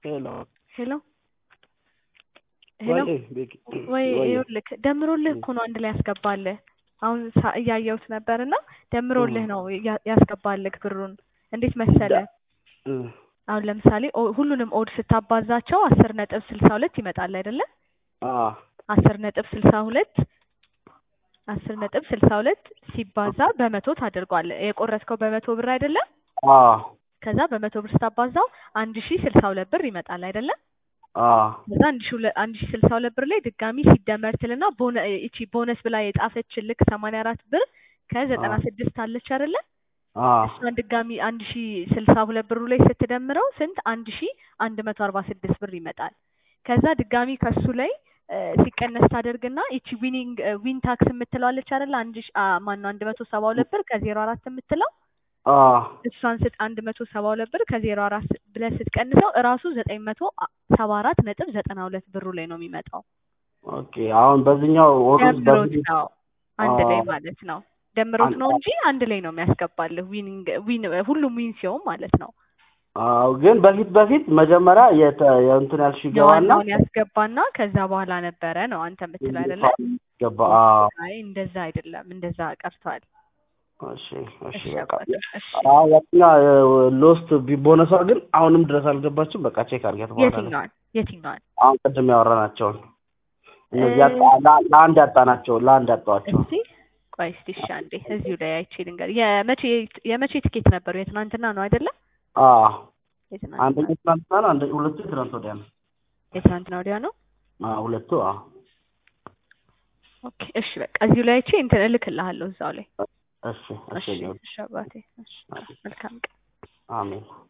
ሄሎ ሄሎ ሄሎ ወይ ቤኪ ወይ ወይ ይኸውልህ ደምሮልህ እኮ ነው አንድ ላይ ያስገባልህ። አሁን ሳ- እያየሁት ነበር እና ደምሮልህ ነው ያ- ያስገባልህ ብሩን። እንዴት መሰለ እ አሁን ለምሳሌ ኦ- ሁሉንም ኦድ ስታባዛቸው አስር ነጥብ ስልሳ ሁለት ይመጣል አይደለ? አ አስር ነጥብ ስልሳ ሁለት አስር ነጥብ ስልሳ ሁለት ሲባዛ በመቶ ታደርገዋለህ። የቆረጥከው በመቶ ብር አይደለም? አ ከዛ በመቶ ብር ስታባዛው አንድ ሺ ስልሳ ሁለት ብር ይመጣል አይደለም? አ ከዛ አንድ ሺ ሁለ- አንድ ሺ ስልሳ ሁለት ብር ላይ ድጋሚ ሲደመር ትልና ቦነ እቺ ቦነስ ብላ የጻፈች ልክ ሰማንያ አራት ብር ከዘጠና ስድስት አለች አይደለ? አ እሷን ድጋሚ አንድ ሺ ስልሳ ሁለት ብሩ ላይ ስትደምረው ስንት አንድ ሺ አንድ መቶ አርባ ስድስት ብር ይመጣል። ከዛ ድጋሚ ከሱ ላይ እ፣ ሲቀነስ ታደርግና ይቺ ዊኒንግ ዊን ታክስ የምትለው አለች አይደለ? አንድ ሺ አ፣ ማነው አንድ መቶ ሰባ ሁለት ብር ከዜሮ አራት የምትለው አ እሷን ስት አንድ መቶ ሰባ ሁለት ብር ከዜሮ አራት ብለህ ስትቀንሰው እራሱ ዘጠኝ መቶ ሰባ አራት ነጥብ ዘጠና ሁለት ብሩ ላይ ነው የሚመጣው። ኦኬ አሁን በዚህኛው ወሩስ ደምሮት በፊት ነው አንድ ላይ አ ማለት ነው። ደምሮት አንድ ነው እንጂ አንድ ላይ ነው የሚያስገባልህ። ዊኒንግ ዊን ሁሉም ዊን ሲሆን ማለት ነው። አዎ ግን በፊት በፊት መጀመሪያ የተ የእንትን ያልሽ ይገባና የዋናውን ያስገባና ከዛ በኋላ ነበረ ነው አንተ የምትለው አይደለ? ገባ አዎ አይ እንደዛ አይደለም፣ እንደዛ ቀርቷል። እሺ እሺ እሺ በቃ አባቴ፣ እሺ አዎ ያኛ ሎስት ቦነሷ ግን አሁንም ድረስ አልገባችም በቃ ቼክ አድርጊያት በኋላ ላይ የትኛዋን የትኛዋን? አሁን ቅድም ያወራናቸውን እነዚህ እ- ያጣ ላ- ለአንድ ያጣናቸው ለአንድ ያጣዋቸው እስቲ ቆይ እስቲ እሺ አንዴ እዚሁ ላይ አይቼ ልንገር። የመቼ የመቼ ትኬት ነበሩ? የትናንትና ነው አይደለ? አዎ የትናንትና አንደኛው ትናንትና ነው አንደ ሁለቱ ትናንት ወዲያ ነው የትናንትና ወዲያ ነው። አዎ ሁለቱ አዎ ኦኬ እሺ በቃ እዚሁ ላይ አይቼ እንትን እልክልሃለሁ እዛው ላይ። እሺ እሺ እሺ ሊሆን እሺ አባቴ፣ እሺ መልካም ቀን። አሜን